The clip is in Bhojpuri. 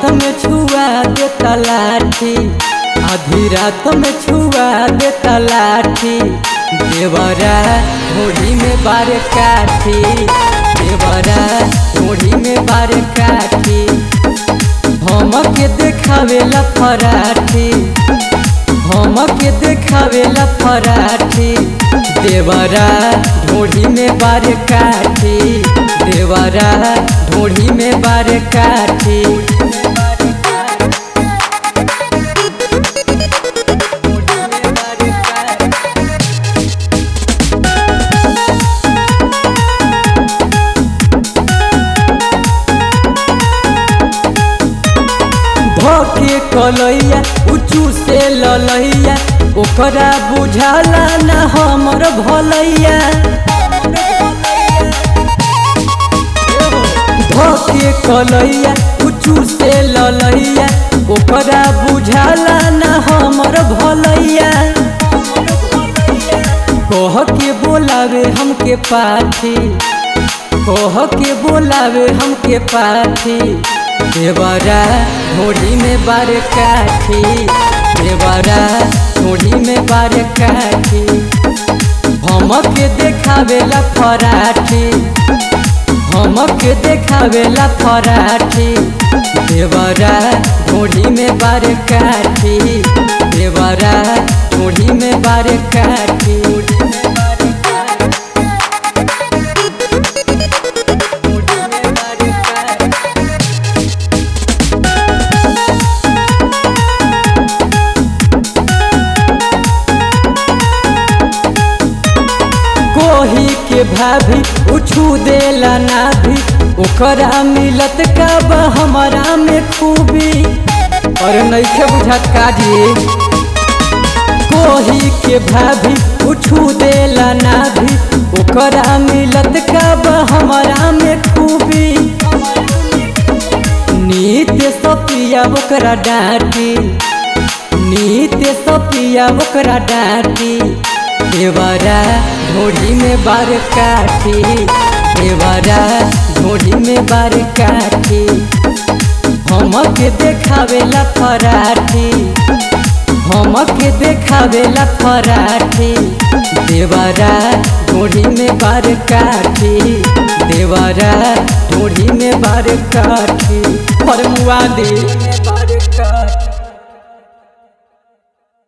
रात में छुआ देता लाठी आधी रात में छुआ देता लाठी देवरा घोड़ी में बार काठी देवरा घोड़ी में बार काठी हमके देखावेला फराठी हमके देखावेला फराठी देवरा ढोढ़ी में बार काठी देवरा ढोढ़ी में बार काठी धोके कलैया उचू से ललैया ओकरा बुझाला न हमर भलैया धोके कलैया उचू से ललैया ओकरा बुझाला न हमर भलैया कह के बोलावे हमके पाठी कह के बोलावे हमके पाठी देवरा घोड़ी में बार काठी देवरा घोड़ी में बार काठी हमके देखावेला फराठी हमके देखावेला फराठी देवरा घोड़ी में बार काठी देवरा घोड़ी में बार काठी कोही के भाभी उछू देला ना भी ओकरा मिलत का बा हमारा में खूबी और नैखे बुझत काजी कोही के भाभी उछू देला ना भी ओकरा मिलत का बा हमारा में खूबी नीत सपिया ओकरा डांटी नीत सपिया ओकरा डांटी देवरा ढोढ़ी में बार काठी देवरा ढोढ़ी में बार काठी हमके देखावेला फराठी हमके देखावेला फराठी देवरा ढोढ़ी में बार काठी देवरा ढोढ़ी में बार काठी फरमुआ दे में बार काठी